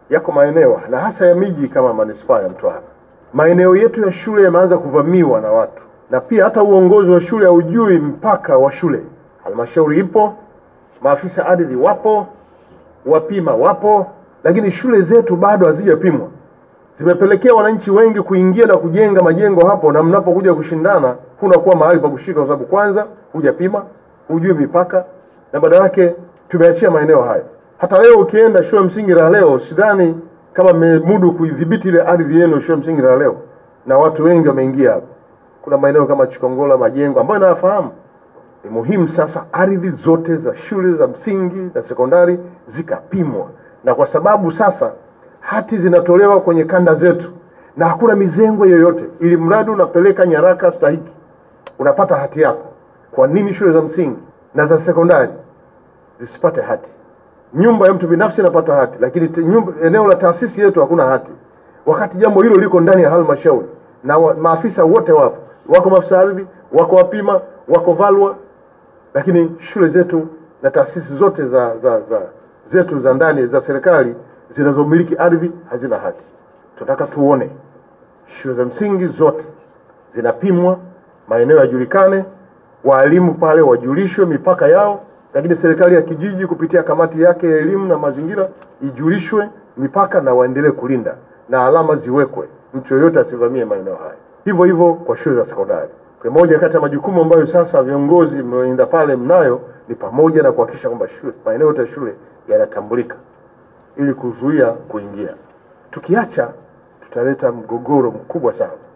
yako maeneo na hasa ya miji kama manispaa ya Mtwara, maeneo yetu ya shule yameanza kuvamiwa na watu, na pia hata uongozi wa shule haujui mpaka wa shule. Halmashauri ipo, maafisa ardhi wapo, wapima wapo, lakini shule zetu bado hazijapimwa. Zimepelekea wananchi wengi kuingia na kujenga majengo hapo, na mnapokuja kushindana kunakuwa mahali pa kushika, kwa sababu kwanza hujapima, hujui mipaka, na badala yake tumeachia maeneo hayo. Hata leo ukienda shule msingi la leo, sidhani kama mmemudu kuidhibiti ile ardhi yenu shule msingi la leo, na watu wengi wameingia hapo. Kuna maeneo kama Chikongola, majengo ambayo nayafahamu. Ni muhimu sasa ardhi zote za shule za msingi na sekondari zikapimwa, na kwa sababu sasa hati zinatolewa kwenye kanda zetu na hakuna mizengo yoyote, ili mradi unapeleka nyaraka stahiki unapata hati yako. Kwa nini shule za msingi na za sekondari zisipate hati? Nyumba ya mtu binafsi inapata hati, lakini te- nyumba, eneo la taasisi yetu hakuna hati, wakati jambo hilo liko ndani ya halmashauri na wa, maafisa wote wapo, wako maafisa ardhi, wako wapima, wako valwa, lakini shule zetu na taasisi zote za, za, za zetu za ndani za serikali zinazomiliki ardhi hazina hati. Tunataka tuone shule za msingi zote zinapimwa, maeneo yajulikane, waalimu pale wajulishwe mipaka yao, lakini serikali ya kijiji kupitia kamati yake ya elimu na mazingira ijulishwe mipaka na waendelee kulinda na alama ziwekwe, mtu yoyote asivamie maeneo haya. Hivyo hivyo kwa shule za sekondari. Kwa moja kati ya majukumu ambayo sasa viongozi mnaoenda pale mnayo ni pamoja na kuhakikisha kwamba shule maeneo yote ya shule yanatambulika ili kuzuia kuingia. Tukiacha tutaleta mgogoro mkubwa sana.